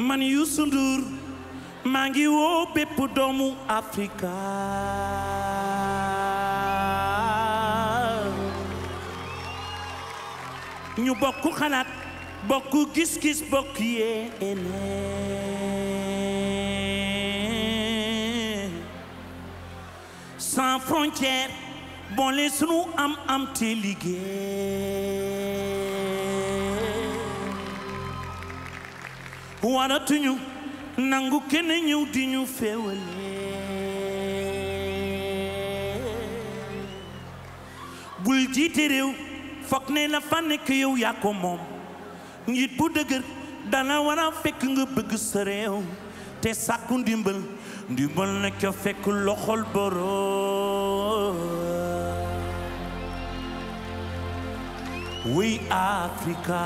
man Youssou Ndour maa ngi woo bépp doomu Afrika ñu bokk xalaat bokk gis-gis bokk yéene sans frontière boole sunu am am te liggéey waratuñu nangu kenn ñëw di ñu féewale bul jiite réew foog ne la fa nekk yow yaa ko moom njiit bu dëgër dana war a fekk nga bëgg sa réew te sàkku ndimbal ndimbal na ca fekk loxol boroom wuy Afrika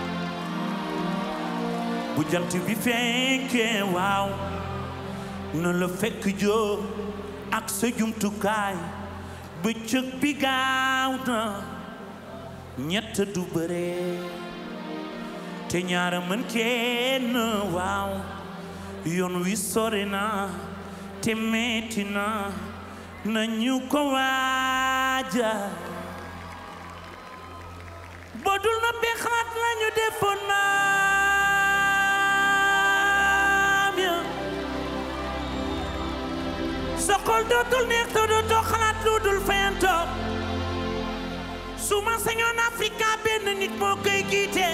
bu jant bi fekkee waaw na la fekk joo ak sa jumtukaay bëccëg bi gaaw na ñett du bëre te ñaara mën kenn waaw yoon wi sore na te metti na nañu ko waaja bodul na bi xalaat lañu defoon naam ya sa xol dootul neex te dootoo xalaat lu dul fayantoo su ma sañoon Afrika benn nit moo koy jiite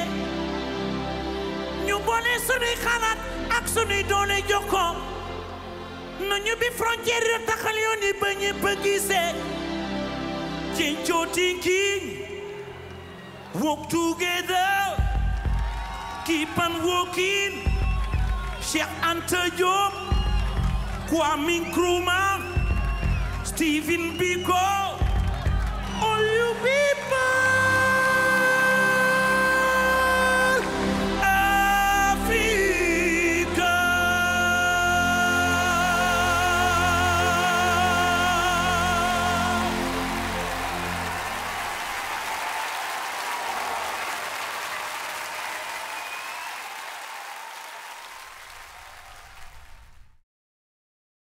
ñu boole sunuy xalaat ak sunuy doole jokkoo nañu bi frontière yi taxal yoon yi ba ñëpp a gisee Chincho thinking walk together keep on walking Cheikh Anta Diop Kwame Nkrumah Stephen Biko all you be